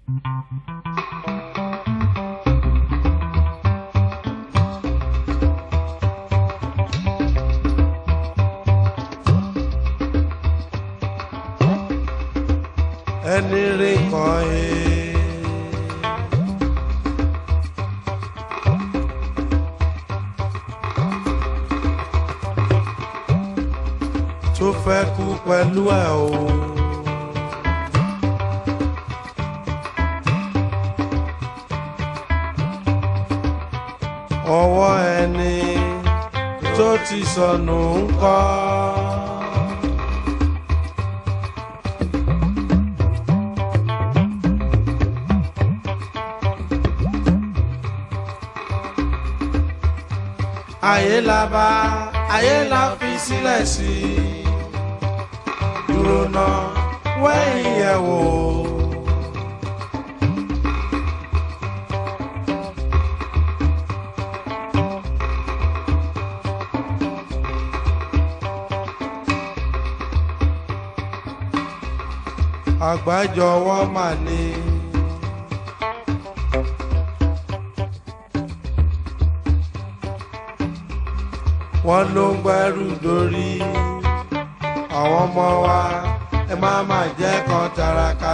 ẹni rí kan ẹ. tó fẹ́ kú pẹ̀lú ẹ̀ o. ọwọ́ ẹni tó ti sọnù ń kọ́. ayé la bá ayé la fi sílẹ̀ sí i dúró náà wẹ́yìn yẹ̀ wò. àgbájọwọ́ mà ní. wọ́n ló ń gbẹ́rù dórí àwọn ọmọ wa ẹ má má jẹ́ kan taraka.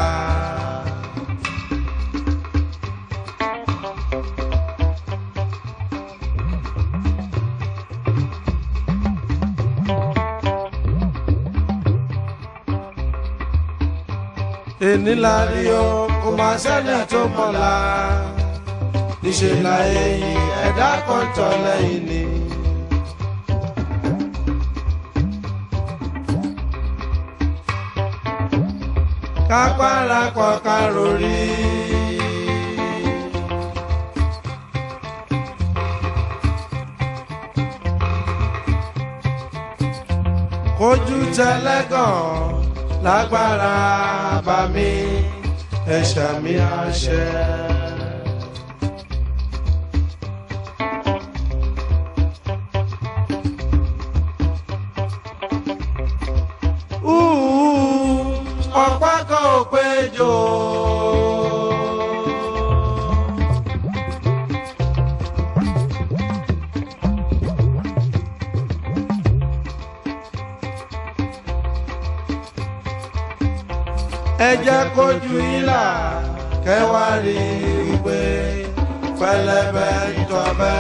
èní la rí o kò má sẹ́ni tó mọ̀la níṣẹ́ la èyí ẹ̀dá kan tọ̀ lẹ́yìn ni. kápára pọ̀ ká rori. kojú tẹlẹ́gàn lágbára bá mi ẹ̀ṣẹ̀ mi àṣẹ. ọ̀pá kan ò péjọ. ẹ jẹ́ kójú ìlà kẹwàá rí wípé pẹlẹbẹ jọbẹ.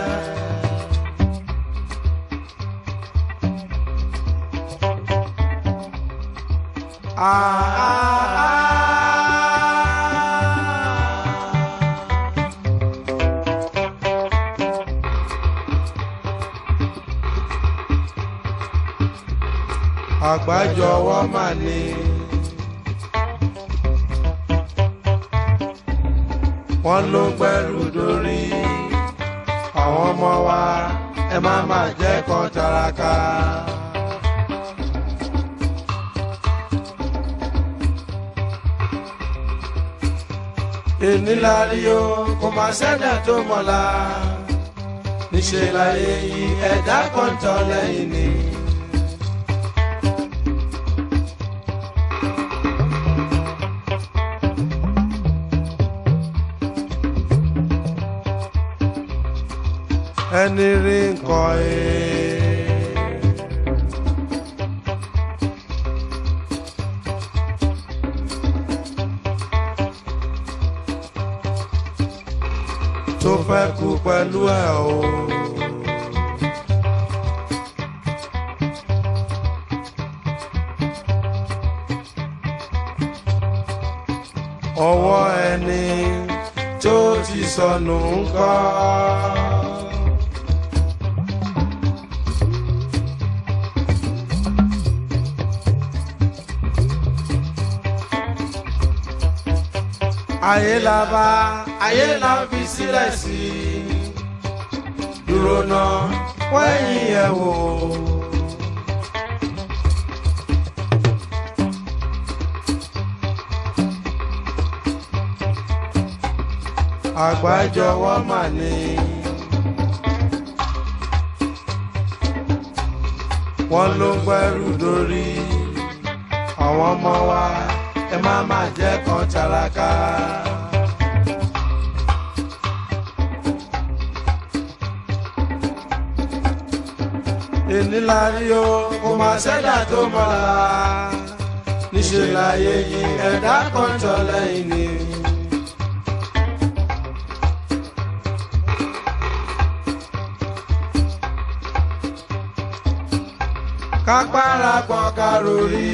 àgbájọwọ́ mà ní. wọ́n ló gbẹ́rù dórí àwọn ọmọ wa ẹ má má jẹ́ kan taraka. èní la rí o kò má sẹ́dá tó mọ̀la níṣẹ́ láyé yìí ẹ̀dá kan tọ́ lẹ́yìn ni. ẹni rí nǹkan ẹ̀. tó fẹ́ kú pẹ̀lú ẹ̀ o. ọwọ́ ẹni tó ti sọnù ń kọ́. ayé la bá ayé la fi sílẹ̀ sí i dúró náà wẹ́yìn ẹ̀ wò. àgbájọwọ́ mà ní. wọ́n ló gbẹ́rù dórí àwọn ọmọ wa ẹ ẹ má má jẹ́ kan tálákà. èní la rí o kò má ṣẹ́dá tó mọ́la níṣẹ́ láyé yìí ẹ̀dá kan tọ́ lẹ́yìn ni. kápára pọ̀ kárórì.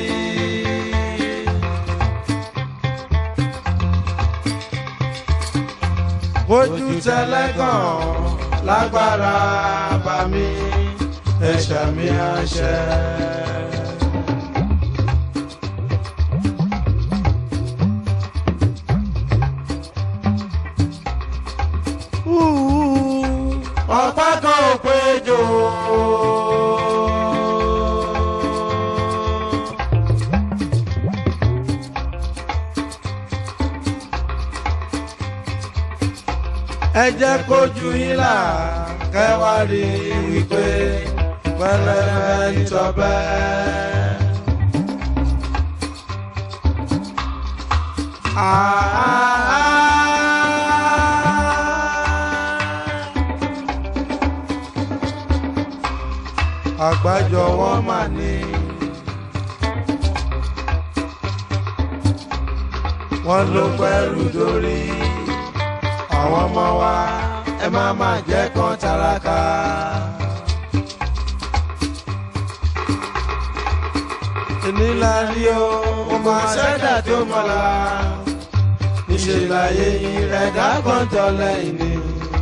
ojú tẹlẹ́gàn lágbára bá mi ẹ̀ṣẹ̀ mi àṣẹ. ọ̀pá kan ò péjọ. ẹ jẹ́ kójú yín là kẹwàá rí wípé pẹlẹbẹ nítọbẹ. àgbájọ wọn mà ní. wọ́n ló pẹ́rù dórí àwọn ọmọ wa ẹ má má jẹ́ kan tálákà. ìnílá rí o mo máa ṣẹ́dá tó mọ́la níṣẹ́ láyé yìí rẹ̀ dágbọ́n tọ́ lẹ́yìn ni.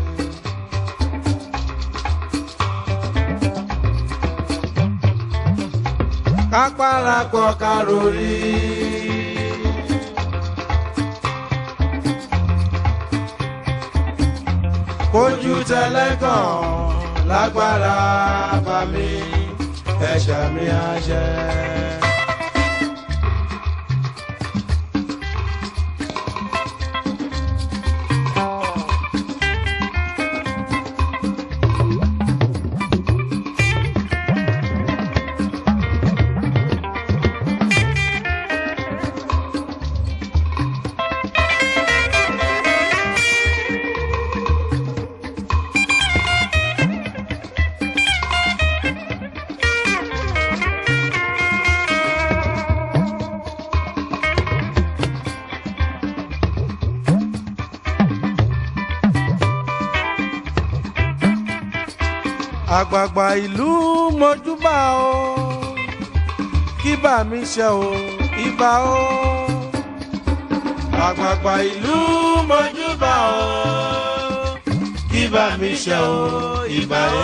kápára pọ̀ kárórì. kójú tẹlẹ́gàn lágbára bá mi ẹ̀ṣẹ̀ mi àṣẹ. àgbààgbà ìlú mojúbà o kí bà mí ṣe o ibà o. àgbààgbà ìlú mojúbà o kí bà mí ṣe o ibà o.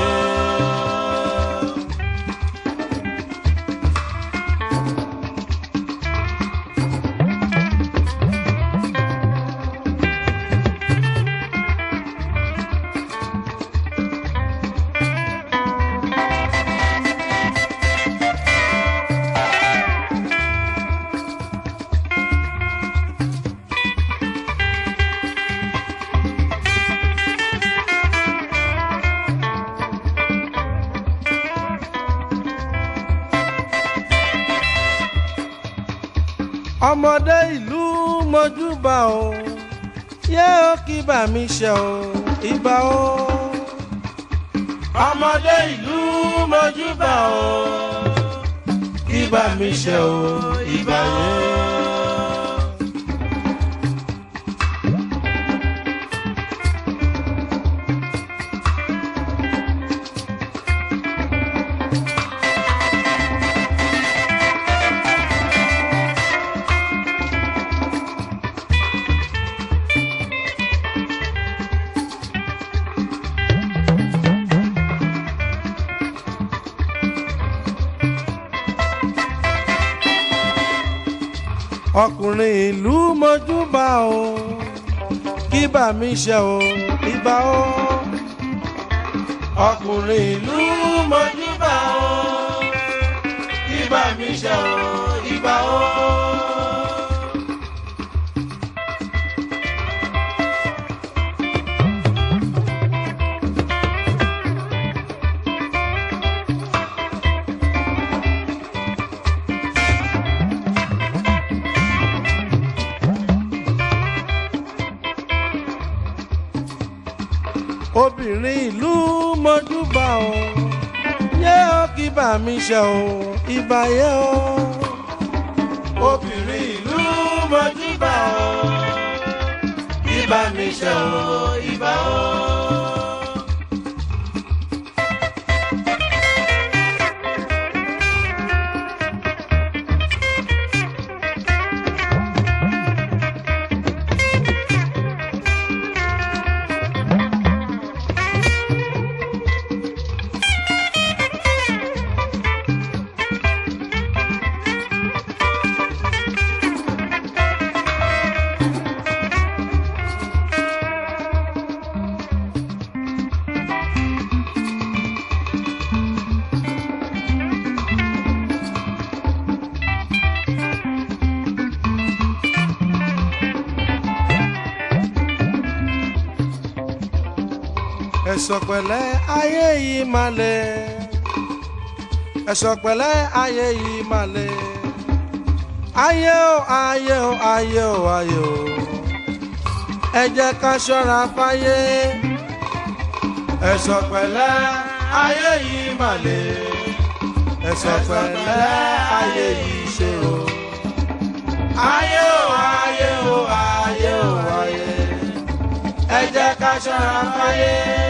ọmọdé ìlú mojúbà o yé ó kí bà mí ṣe o ibà o. ọmọdé ìlú mojúbà o kí bà mí ṣe o ibà yé. ọkùnrin ìlú mojúbà o kí bà mí ṣe o ibà o. ọkùnrin ìlú mojúbà o kí bà mí ṣe o ibà o. obìnrin ìlú mojúbà o yé ó kí bá mi ṣe o ìbà yé o. obìnrin ìlú mojúbà o ìbà mi ṣe o ìbà o. ẹ̀sọ̀ pẹ̀lẹ́ ayé yìí máa lè ẹ̀sọ̀ pẹ̀lẹ́ ayé yìí máa lè ayé o ayé o ayé o ayé o ẹ jẹ́ ká ṣọ́ra fáyé ẹ̀sọ̀ pẹ̀lẹ́ ayé yìí máa lè ẹ̀sọ̀ pẹ̀lẹ́ ayé yìí ṣe o ayé o ayé o ayé o ayé ẹ jẹ́ ká ṣọ́ra fáyé.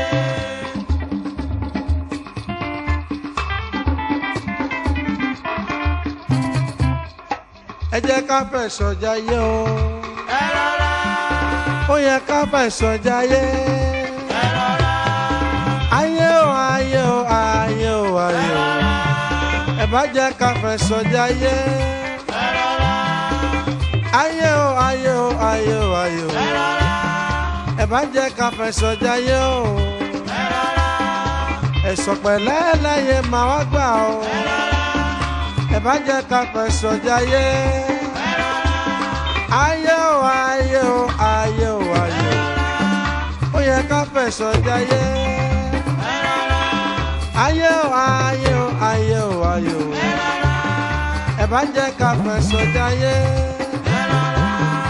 ẹ jẹ́ ká fẹ̀sọ̀ jayé o. ẹ rọra ó yẹ ká fẹ̀sọ̀ jayé. ẹ rọra ayé o ayé o ayé o ayé o. ẹ bá jẹ́ ká fẹ̀sọ̀ jayé. ẹ rọra ayé o ayé o ayé o ayé o. ẹ rọra ẹ bá jẹ́ ká fẹ̀sọ̀ jayé o. ẹ rọra ẹ̀sọ̀ pẹ̀lẹ́ láyé máa wá gbà o. ẹ rọra ẹ bá jẹ́ ká fẹ̀sọ̀ jayé. ẹ rọra ayé o ayé o ayé o ayé o. ó yẹ ká fẹ̀sọ̀ jayé. ẹ rọra ayé o ayé o ayé o ayé o. ẹ rọra ẹ bá jẹ́ ká fẹ̀sọ̀ jayé. ẹ rọra.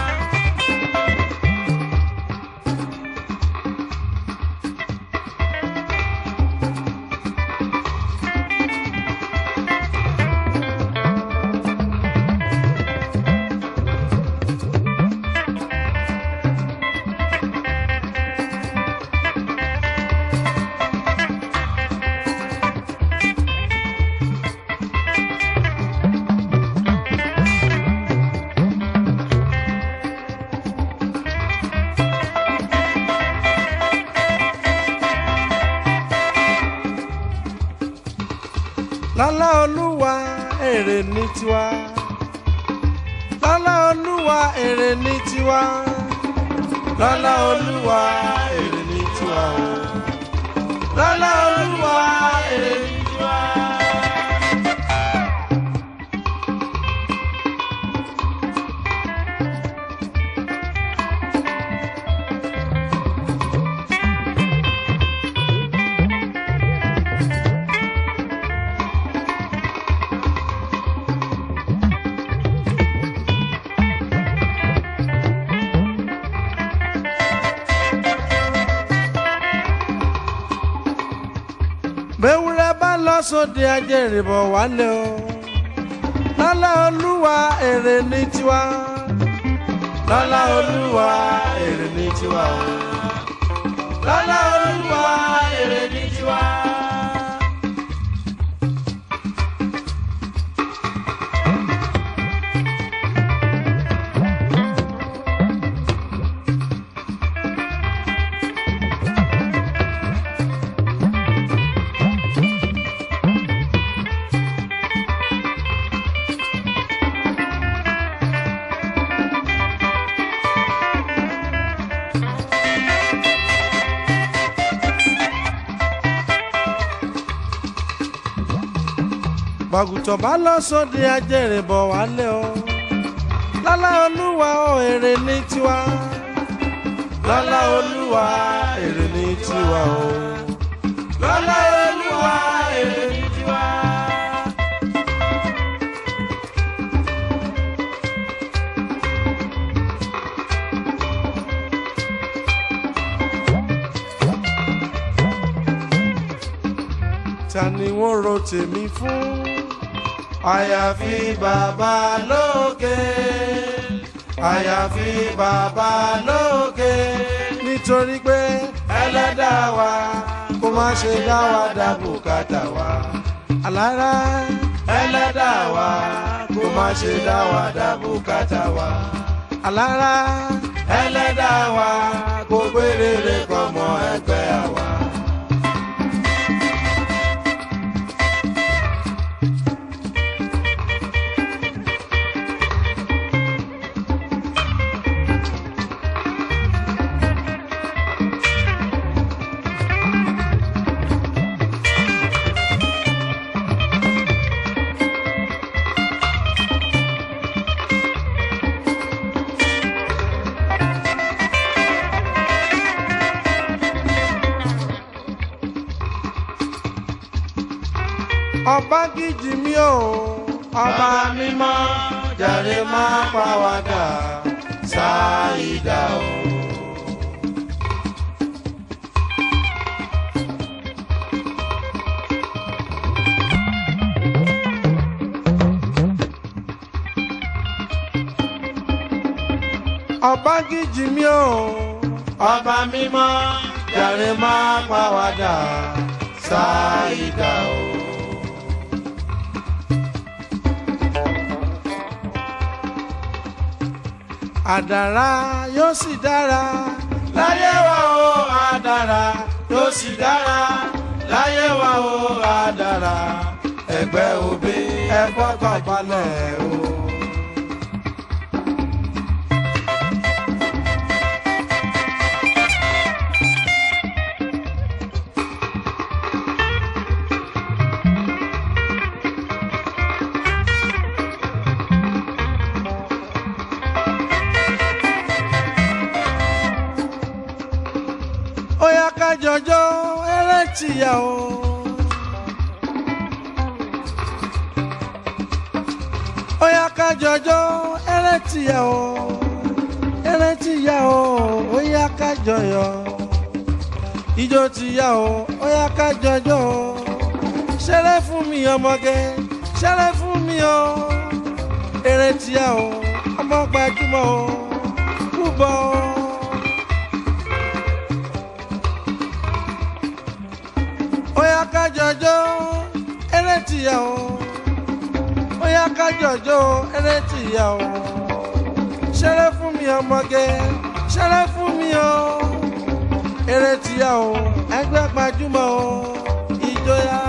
lọ́lá olúwa èrè ní tiwa. lọ́lá olúwa èrè ní tiwa. lọ́lá olúwa èrè ní tiwa o. lọ́lá olúwa èrè ní tiwa. bẹ́wúrẹ́ bá lọ sóde ajẹ́rìbọ̀ wálé o lọ́lá olúwa èrè ní tiwa lọ́lá olúwa èrè ní tiwa o lọ́lá olúwa èrè ní tiwa. bàgùtàn bá lọ sóde ajẹ́rìbọ̀ wálé o lọ́lá olúwa o èrè ní tiwa lọ́lá olúwa èrè ní tiwa o lọ́lá olúwa èrè ní tiwa. ta ni wọ́n ro tèmi fún àyàfi bàbá lókè àyàfi bàbá lókè nítorí pé ẹlẹ́dàá wa kó má ṣe dá wa dá bùkátà wa alára ẹlẹ́dàá wa kó má ṣe dá wa dá bùkátà wa alára ẹlẹ́dàá wa kó gbére kọ́mọ ẹgbẹ́ àwa. ọba gidi mi o ọba mímọ́ jàre máa pàwádà ṣáìdá o. ọba gidi mi o ọba mímọ́ jàre máa pàwádà ṣáìdá o. àdàrà yóò sì dára láyé wa o àdàrà yóò sì dára láyé wa o àdàrà ẹgbẹ́ òbí ẹ fọkàn balẹ̀ o. ó yá ká jọjọ́ eré tìyà o. ó yá ká jọjọ́ eré tìyà o. eré tìyà o ó yá ká jọyọ̀. ijó tìyà o ó yá ká jọjọ́ o. ṣeré fún mi ọmọge ṣeré fún mi o. eré tìyà o ọmọ gbajúmọ̀ o. kúbọ̀ o. Oya ká jọjọ́ eré tìyà o. Oya ká jọjọ́ eré tìyà o. Ṣeré fún mi ọmọge, ṣeré fún mi o. Eré tìyà o, ẹgbẹ́ gbajúmọ̀ o, ìjọya.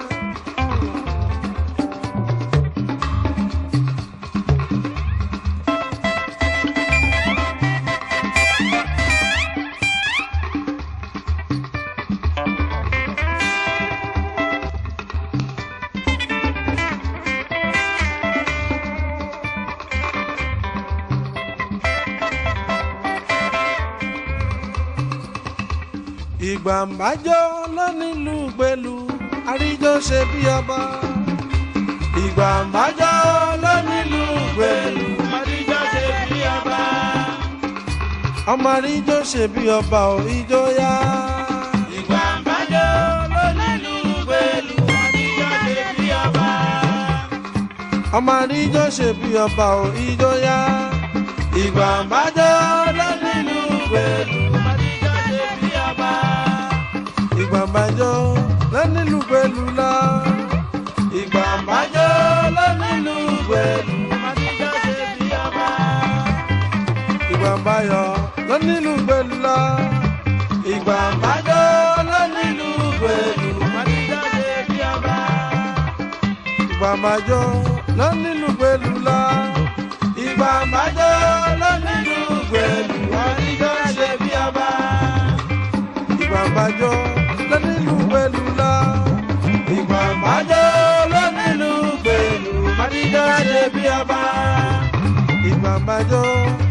ìgbà ń bájọ́ lónílùú gbèlú àríjọ ṣe bí ọba. ìgbà ń bájọ́ lónílùú gbèlú Àdìjọ́ ṣe bí ọba. ọmọ àríjọ ṣe bí ọba ò ìjọ yá. Ìgbà ń bájọ́ lónílùú gbèlú. Àdìjọ́ ṣe bí ọba. ọmọ àríjọ ṣe bí ọba ò ìjọ yá. ìgbà ń bájọ́ lónílùú gbèlú Àdìjọ́ ṣe bí ọba. ìgbà ń bájọ́ lónílùú gbèlú lọ. ìgbà ń bájọ́ lónílùú gbèlú. Àdìjọ́ ṣe bí ọba. ìgbà ń báyọ̀ lónílùú gbèlú lọ. ìgbà ń bájọ́ lónílùú gbèlú. Àdìjọ́ ṣe bí ọba. ìgbà májọ lọ́nílù gbèlú lọ. ìgbà májọ lọ́nílù gbèlú àríjọ ṣe bí ọba. ìgbà májọ lọ́nílù gbèlú lọ. ìgbà májọ lọ́nílù gbèlú àríjọ ṣe bí ọba. ìgbà májọ